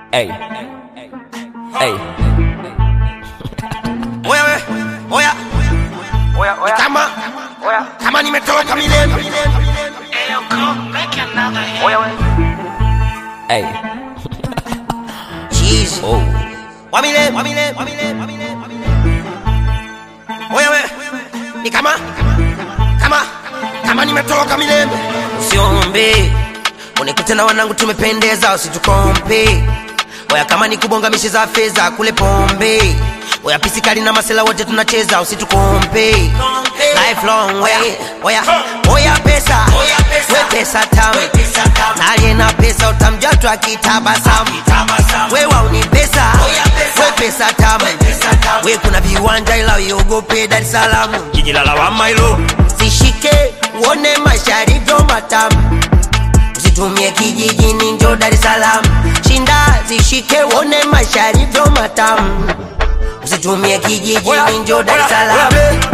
Hey. Hey. Oya we, oya. Oya, oya. Kama, oya. Kama nimetoka milele. Oya we. Hey. Jeez. Oh. Wa milele, wa milele, wa milele, wa milele, wa milele. Oya we. Ni kama, kama, kama nimetoka milele. Usiombe. Unikute na wanangu tumependeza usitukompe. Oya kama ni kubonga mishe za fedha kule pombe. Oya pisikali na masela wote tunacheza usitukompe. Lifelong way. Oya, oya pesa. We pesa tamu. Na aliye na pesa utamjua tu akitabasamu. We wauni pesa. We pesa tamu. We kuna viwanja ila uiogope Dar es Salaam. Jiji la lawama hilo. Zishike uone masharivyo matamu usitumie kijijini njo Dar es Salaam. Shinda zishike uone masharivyo matamu, usitumie kijijini njo Dar es Salaam.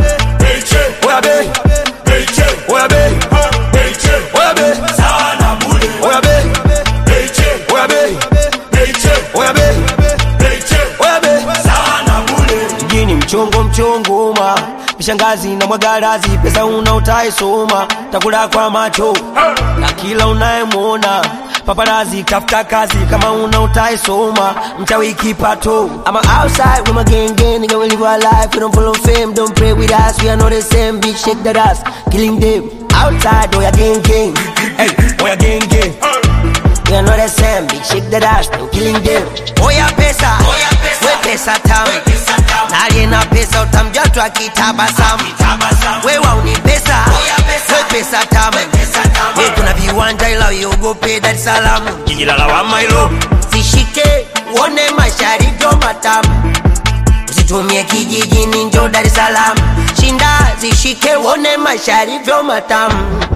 mjini mchongo mchongoma mishangazi na mwagarazi pesa una utaisoma takula kwa macho na kila unayemwona paparazi tafuta kazi kama una utaisoma mchawi kipato I'm outside with my gang gang, nigga, we live our life. We don't follow fame, don't pray with us. We are not the same, bitch, shake that ass, killing them. Outside, oh yeah, gang gang. hey, oya genge We are not the same, bitch, shake that ass, no killing them. Oya pesa, we pesa tamu. Na aliye na pesa utamjua tu akitabasamu. We wauni pesa, we pesa tamu. We kuna viwanja ila uiogope Dar es Salaam. jiji la lawama hilo Zishike uone masharivyo matamu, usitumie kijijini njo Dar es Salaam. Shinda zishike uone masharivyo matamu,